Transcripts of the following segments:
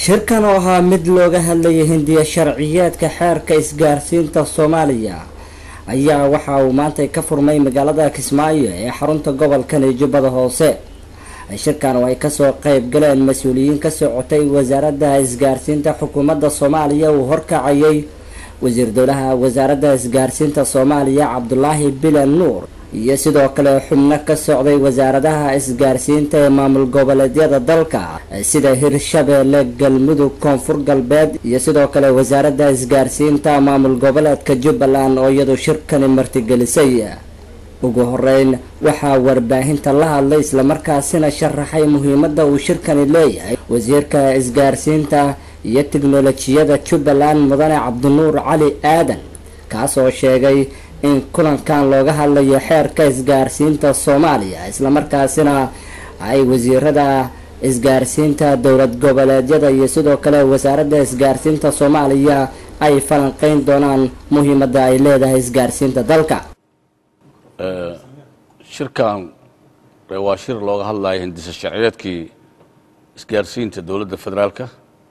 shirkan oo ahaa mid looga hadlayay hindiya sharciyeedka xeerka isgaarsiinta soomaaliya ayaa waxa uu maanta ka furmay magaalada kismaayo ee xarunta gobolkan ee jubbada hoose shirkan oo ay kasoo qeyb galeen mas-uuliyiin ka socotay wasaaradda isgaarsiinta xukuumadda soomaaliya uu horkacayay wasiir dowlaha wasaaradda isgaarsiinta soomaaliya cabdulaahi bilan nuur iyo sidoo kale xubno ka socday wasaaradaha isgaarsiinta ee maamul goboleedyada dalka sida hirshabeelle galmudug koonfur galbeed iyo sidoo kale wasaaradda isgaarsiinta maamul goboleedka jubbaland oo iyadu shirkani martigelisay ugu horeyn waxaa warbaahinta la hadlay islamarkaasina sharaxay muhiimada uu shirkani leeyahay wasiirka isgaarsiinta iyo tiknolojiyada jubbaland mudane cabdinuur cali aadan kaasoo sheegay in kulankan looga hadlayo xeerka isgaarsiinta soomaaliya islamarkaasina ay wasiirada isgaarsiinta dowlad goboleedyada iyo sidoo kale wasaaradda isgaarsiinta soomaaliya ay falanqeyn doonaan muhiimada ay leedahay isgaarsiinta dalka shirkan waa shir looga hadlaya hindisa sharciyeedkii isgaarsiinta dowladda federaalka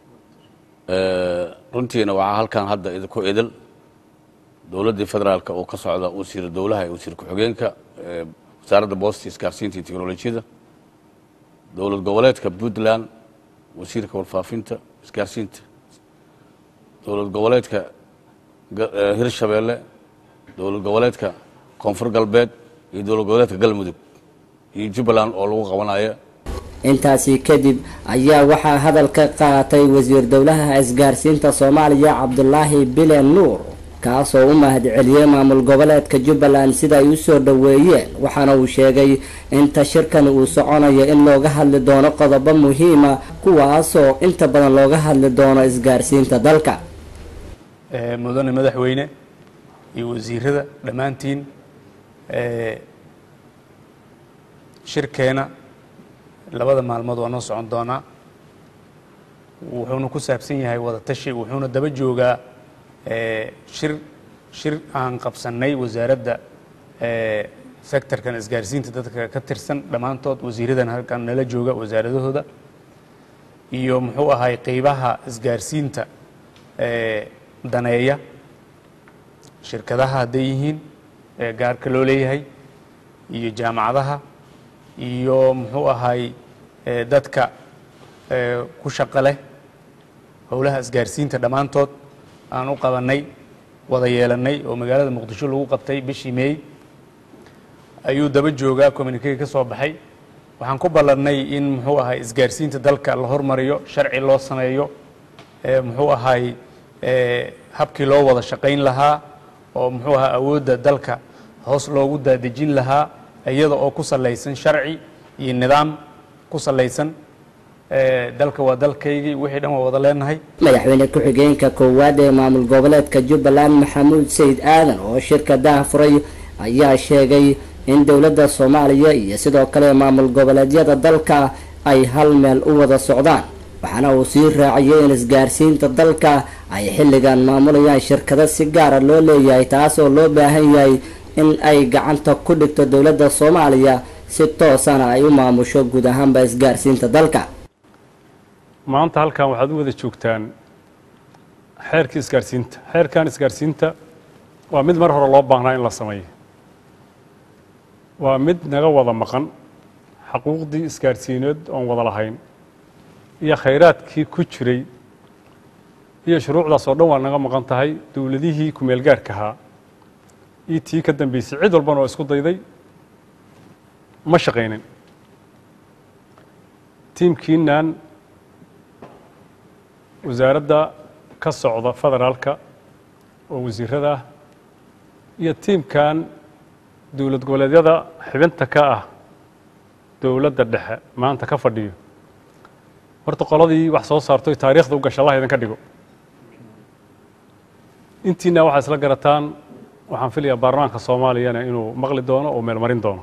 runtiina waxaa halkan hadda idinku idil dowladdii federaalka oo ka socda wasiir dowlaha wasiir ku-xigeenka wasaaradda boosta isgaarsiinta iyo teknolojiyada dowlad goboleedka puntland wasiirka warfaafinta isgaarsiinta dowlad goboleedka hirshabeelle dowlad goboleedka koonfur galbeed iyo dowlad goboleedka galmudug iyo jubbaland oo lagu qabanayo intaasi kadib ayaa waxaa hadal ka qaatay wasiir dowlaha isgaarsiinta soomaaliya cabdulaahi bilen nuur kaasoo u mahad celiyey maamul goboleedka jubbaland sida ay usoo dhoweeyeen waxaana uu sheegay inta shirkan uu soconayo in looga hadli doono qodobo muhiima kuwaasoo inta badan looga hadli doono isgaarsiinta dalka mudane madaxweyne iyo wasiirada dhammaantiin shirkeena labada maalmood waa noo socon doonaa wuxuuna ku saabsan yahay wada tashi wuxuuna daba joogaa shir shir aan qabsannay wasaaradda sectorkan isgaarsiinta dadka ka tirsan dhammaantood wasiiradan halkan nala jooga wasaaradahooda iyo muxuu ahay qeybaha isgaarsiinta daneeya shirkadaha hadday yihiin gaarka loo leeyahay iyo jaamacadaha iyo muxuu ahay dadka ku shaqo leh howlaha isgaarsiinta dhammaantood aan u qabanay wada yeelannay oo magaalada muqdisho lagu qabtay bishii meey ayuu daba joogaa communikega ka soo baxay waxaan ku ballannay in muxuu ahay isgaarsiinta dalka la hormariyo sharci loo sameeyo muxuu ahay habkii loo wada shaqayn lahaa oo muxuu ahaa awoodda dalka hoos loogu daadejin lahaa iyada oo ku salaysan sharci iyo nidaam ku salaysan dalka waa dalkaygii wixii dhan waa wada leenahay madaxweyne ku-xigeenka koowaad ee maamul goboleedka jubbaland maxamuud sayid aadan oo shirka daahfuray ayaa sheegay in dowladda soomaaliya iyo sidoo kale maamul goboleedyada dalka ay hal meel u wada socdaan waxaana uu sii raaciyay in isgaarsiinta dalka ay xilligan maamulayaan shirkado si gaara loo leeyahay taas oo loo baahan yahay in ay gacanta ku dhigto dowladda soomaaliya si toosana ay u maamusho guud ahaanba isgaarsiinta dalka maanta halkan waxaad u wada joogtaan xeerkii isgaarsiinta xeerkan isgaarsiinta waa mid mar hore loo baahnaa in la sameeyo waa mid naga wada maqan xaquuqdii isgaarsiineed oon wada lahayn iyo khayraadkii ku jiray iyo shuruucdaas oo dhan waa naga maqan tahay dowladihii kumeel gaarka ahaa iyo tii ka dambeysay cid walbana oo isku dayday ma shaqaynin tiimkiinan wasaaradda ka socda federaalka oo wasiirada ah iyo tiimkan dowlad goboleedyada xibinta ka ah dowladda dhexe maanta ka fadhiyo horta qoladii wax soo saartoy taariikhda u gasha allah idinka dhigo intiina waxaa isla garataan waxaan filayaa baarlamaanka soomaaliyana inuu maqli doono oo meelmarin doono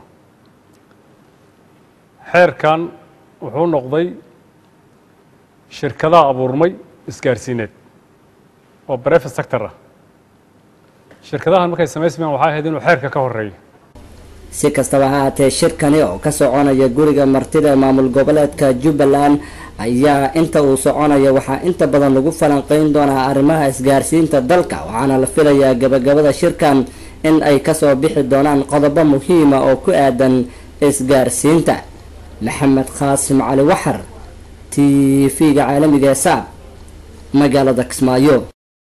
xeerkan wuxuu noqday shirkadaha abuurmay isgaarsiineed oo brefet sector ah shirkadahan markay samaysmayaan waxay ahayd inuu xeerka ka horeeyo si kastaba ha haatee shirkani oo ka soconaya guriga martida maamul goboleedka jubbaland ayaa inta uu soconaya waxaa inta badan lagu falanqeyn doonaa arrimaha isgaarsiinta dalka waxaana la filayaa gabagabada shirkan in ay kasoo bixi doonaan qodobo muhiima oo ku aadan isgaarsiinta maxamed qaasim cali waxar t v-ga caalamiga ee saab magaalada kismaayo